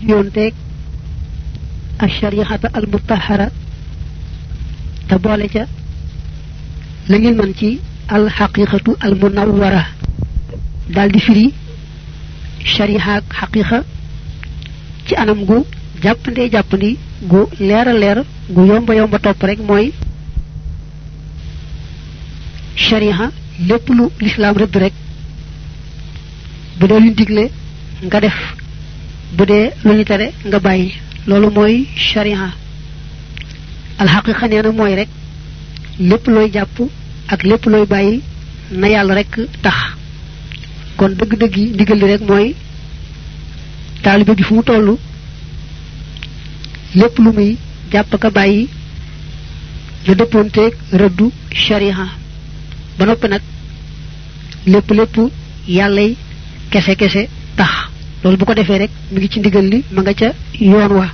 yonteeg ak shari'ata al mutahhara te boole ca la ngeen mën ci al haqiqatu al munawwara dal di firi shariha ak haqiqa ci anam gu jàppande jàppandi gu leer a leer gu yomba yomba topp rek mooy shariha lépp lu lislaam rëdd rek bu dee luñ digle nga def bu dee lu ñu tere nga bàyyi loolu mooy shariha alxaqiqa nee na mooy rek lépp looy jàpp ak lépp looy bàyyi na yàlla rek tax kon dëgg-dëgg yi ndigal li rek mooy taalibe bi fu mu toll lépp lu muy jàpp ka bàyyi na dëppoonteeg rëddu shariha ba noppi nag lépp lépp yàllay kese kese tax loolu bu ko defee rek mi ngi ci ndigal li ma nga ca yoon wa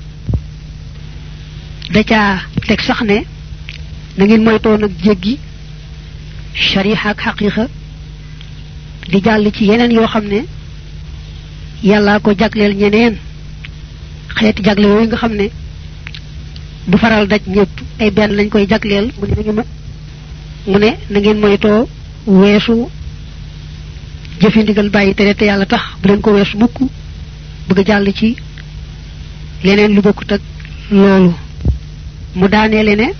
da caa teg sax ne na ngeen moytoo nag jéggi shariha ak xaqiqa di jàll ci yeneen yoo xam ne yàllaa ko jagleel ñeneen xeeti jagle yooyu nga xam ne du faral daj ñëpp ay benn lañ koy jagleel mu ne nañu mu ne na ngeen moytoo weesu jëfi ndigal bàyyi tere te yàlla tax bu leen ko weesu mukk bëgg jàll ci leneen lu bokkut ak loolu mu daaneele ne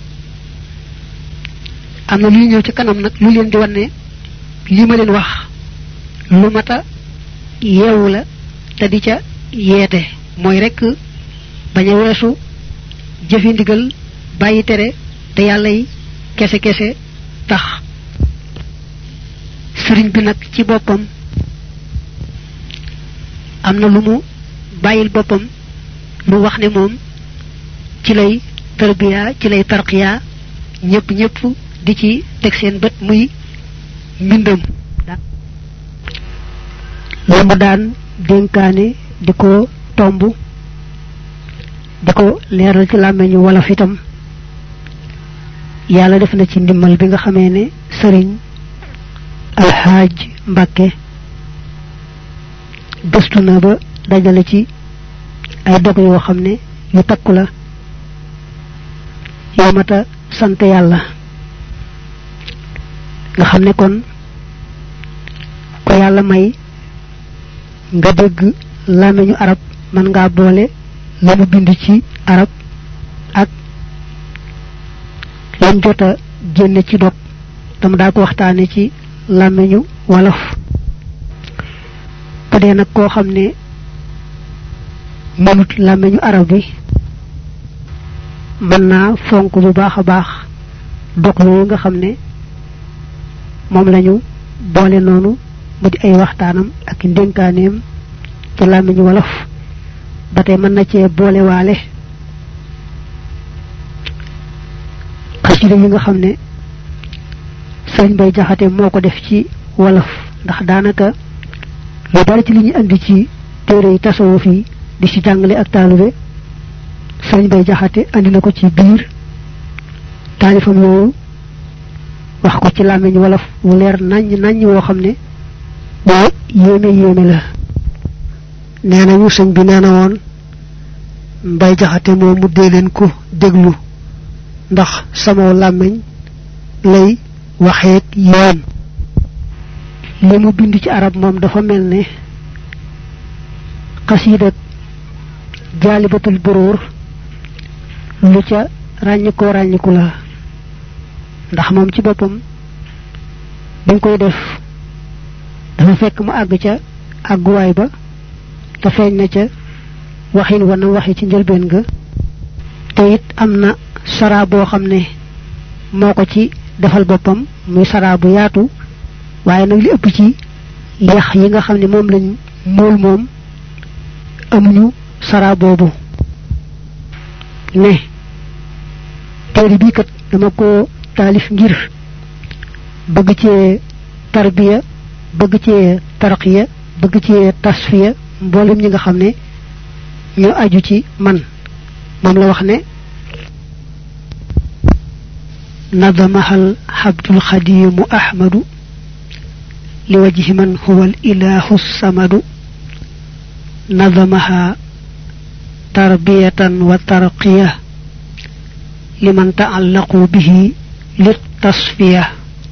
am na luy ñëw ci kanam nag lu leen di wan ne li ma leen wax lu mata yeewu la te di ca yeete mooy rek bañ a weesu jëfi ndigal bàyyi tere te yàlla yi kese kese tax sëriñ bi nag ci boppam am na lu mu bàyyil boppam lu wax ne moom ci lay tarbiya ci lay tarqiya ñëpp ñëpp di ci teg seen bët muy mbindam la mu daan dénkaane di ko tomb di ko leeral ci làmmeñu wolof itam yàlla def na ci ndimmal bi nga xamee ne sëriñ alxaaj mbàkke gëstu na ba dajale ci ay dog yoo xam ne yu takku la yoo mata sant yàlla nga xam ne kon ko yàlla may nga dégg làmmiñu arab mën ngaa boole la mu bind ci arab ak lañ jota génne ci dog tam daa ko waxtaane ci làmmiñu wolof bu dee nag koo xam ne mënut làmmiñu arab bi mën naa fonk bu baax a baax dog yooyu nga xam ne moom lañu boole noonu mu di ay waxtaanam ak ndénkaaneem ci làmmiñu wolof ba tey mën na cee boole waale xasida yi nga xam ne sëriñ bay jaxate moo ko def ci wolof ndax daanaka lu bari ci li ñu andi ci téere yi tasawuf yi di ci jàngale ak taalube sëriñ bay jaxate andi na ko ci biir taalifam yooyu wax ko ci làmmiñ wolof wu leer naññ naññ woo xam ne boo yéeme yéeme la nee nañu sëñ bi nee na woon mbay jaxate moom mu dee leen ko déglu ndax sama làmmiñ lay waxeek yoon li mu bind ci arab moom dafa mel ne xasiida jaalibatul buruur lu ca ràññikoo ràññiku la ndax moom ci boppam dañ koy def dafa fekk mu àgg ca àgguwaay ba te feeñ na ca waxin wa na waxi ci njëlbeen ga te it am na sara boo xam ne moo ko ci defal boppam muy sara bu yaatu waaye nag li ëpp ci yax yi nga xam ne moom lañ mool moom amuñu sara boobu ne téere bii kat dama ko taalif ngir bëgg cee tarbiya bëgg cee tarqiya bëgg cee tasfiya mboolem ñi nga xam ne ñoo aju ci man moom la wax ne نظمها الحبد الخديم أحمد لوجه من هو الإله الصمد نظمها tarbiyatan wa tarqiya liman taallaqu bihi lit tasfiya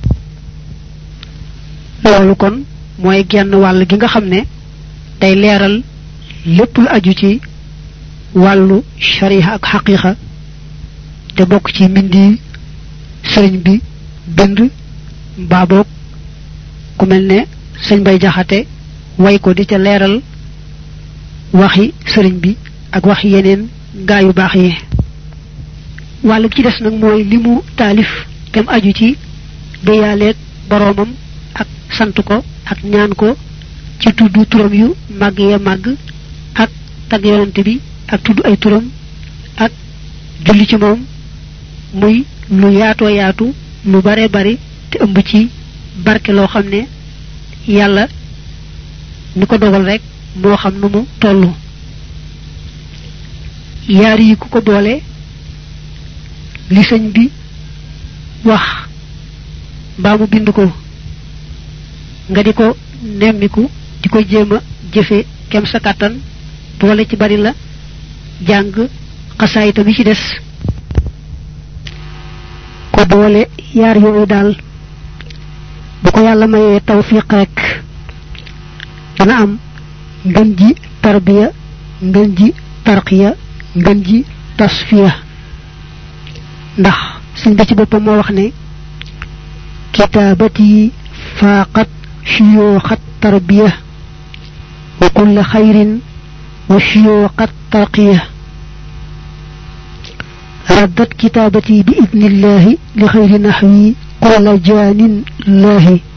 loolu kon mooy genn wàll gi nga xam ne day leeral lépp lu aju ci wàllu shariha ak xaqiqa te bokk ci mbindi sëriñ bi bind mbaa boog ku mel ne sëñ bay jaxate way ko di ca leeral waxi sëriñ bi ak waxi yeneen gaa yu baax yi wàll ci des nag mooy li mu taalif tem aju ci déyaaleeg boroomam ak sant ko ak ñaan ko ci tudd turam yu màgg ya màgg ak tag yonante bi ak tudd ay turam ak julli ci moom muy lu yaatoo yaatu lu bare bari te ëmb ci barke loo xam ne yàlla ni ko dogal rek moo xam nu mu toll yaar yi ku ko boole li sëñ bi wax mbaa mu bind ko nga di ko nemmiku di ko jéem a jëfe kem sa kàttan boole ci bari la jàng xasaayita bi ci des ko boole yaar yooyu daal bu ko yàlla mayee tawfiq rek dana am ngën ji tarbiya ngën ji tarqiya ngën ji tasfiya ndax sëñ bi ci boppam moo wax ne kitaabati faaqat shuyuuxat tarbiya wa kulla xayrin wa shuyuuxat tarqiya ردت كتابتي بإذن الله لخير نحوي كل جان الله